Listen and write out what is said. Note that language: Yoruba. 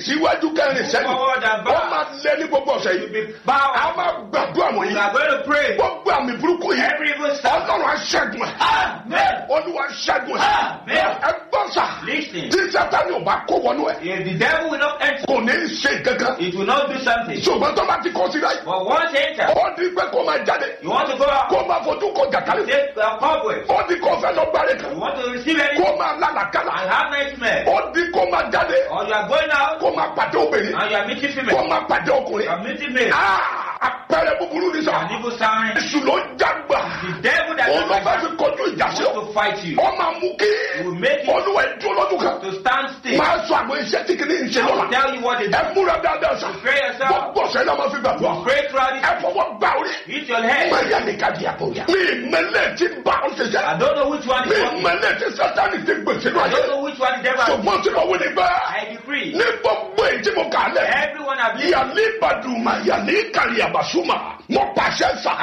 síwájú kẹrin sẹ́yìn Forward and ó back. máa lé ní gbogbo ọ̀sẹ̀ You yìí be bound. a máa gbàdúrà We wọ̀nyí are going to pray. gbogbo àmì burúkú yìí Every evil sign. ọlọ́run aṣẹ́gun ẹ̀ Amen. olúwa aṣẹ́gun ẹ̀ Amen. ẹ gbọ́ sà Listen. tí sátani ò bá kó wọnú ẹ̀ If the devil will not enter, kò ní í ṣe kankan it will not do something. ṣùgbọ́n tó bá ti kọ́ sí láì But once enter, ó di pé kó máa jáde you want to go out, kó máa fojú kọ jàkálẹ̀ take a cobweb. ó di kó fẹ́ lọ gbáre kan You want to receive anything kó máa lálàkàlà and have nightmare. ó di kó máa jáde Or you are going out kó máa pàdé obìnrin and you are meeting kó female. máa pàdé You ọkùnrin are meeting male. Ah, àpẹẹrẹ búburú ni sà An evil sign. èṣù ló jágbà The devil that òun ló fẹ́ fi wants kọjú ìjà sí ọ to fight you. ọ máa mú kí will make it olúwa ìdúró lọ́dún kan to stand still. máa sọ àwọn iṣẹ́ tí kìíní ń ṣe I will lọ́la tell you what they do. ẹ múra dáadáa sà Pray yourself. gbogbo ọ̀sẹ̀ náà máa fi gbàdúrà Pray throughout ẹ it. fọwọ́ gbà orí Hit your head. Maria ní ká di àbòyá. Mi ìmẹ̀lẹ̀ ti bá ọ ṣe I jẹ́. don't know which one Mi is what. ìmẹ̀lẹ̀ ti sátani ti gbèsè I lọ don't ayé. know which one the devil has. Ṣùgbọ́n tí mo wí ni bá. I decree. Ní gbogbo èyí tí mo kà á lẹ̀. Everyone have lived. Yàlí Baduma, yàlí Kàrí Àbàsúmà, mo pàṣẹ sà.